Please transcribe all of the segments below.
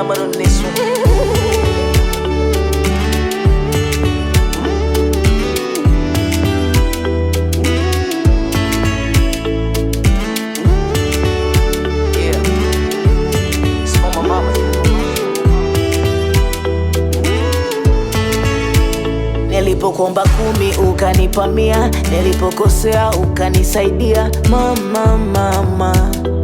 Diamond on this one. Yeah. It's for my mama. Nilipokuomba kumi ukanipa mia, nilipokosea ukanisaidia mama, mama.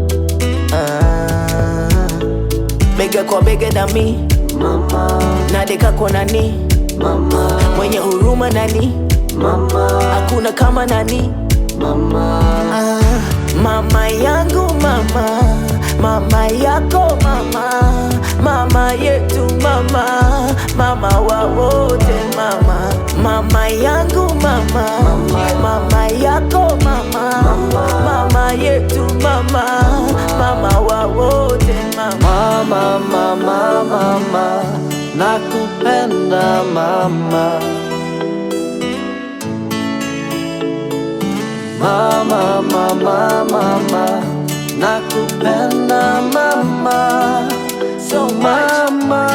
Ah, bega kwa bega nami mama, nadeka kwa nani mama, mwenye huruma nani mama, hakuna kama nani mama. Ah, mama yangu mama, mama yako mama, mama yetu mama, mama wa wote mama, mama yangu mama, mama yako mama, mama yetu mama, mama wa wote mama. Mama, mama, mama, nakupenda mama. Mama, mama, mama, nakupenda mama. So mama.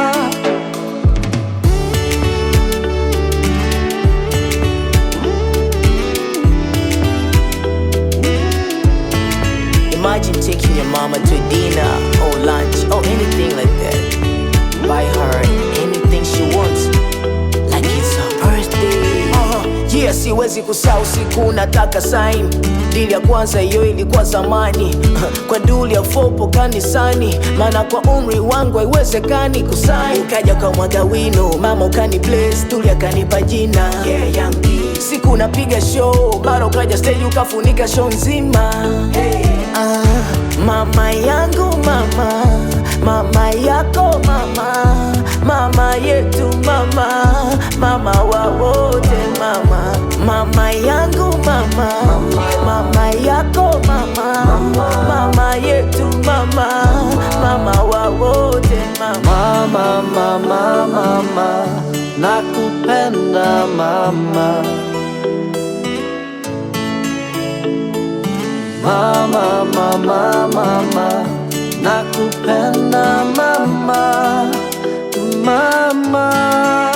Imagine taking your mama to dinner or lunch or anything like that. Buy her anything she wants, like it's her birthday. Uh, yeah, siwezi kusahau siku nataka sign dili ya kwanza hiyo ilikuwa zamani kwa duli ya fopo kanisani, maana kwa umri wangu haiwezekani kusaini. Ukaja kwa mwaga wino, mama ukani bless, tuli akanipa jina yeah, Yankee. Siku napiga show, mara ukaja stage ukafunika show nzima Ah, mama yangu mama, mama yako mama, mama yetu mama, mama wa wote mama, mama yangu mama, mama yako mama, mama yetu mama, mama wa wote mama. Mama, mama, mama, nakupenda mama. Mama, mama, mama, nakupenda mama. Mama.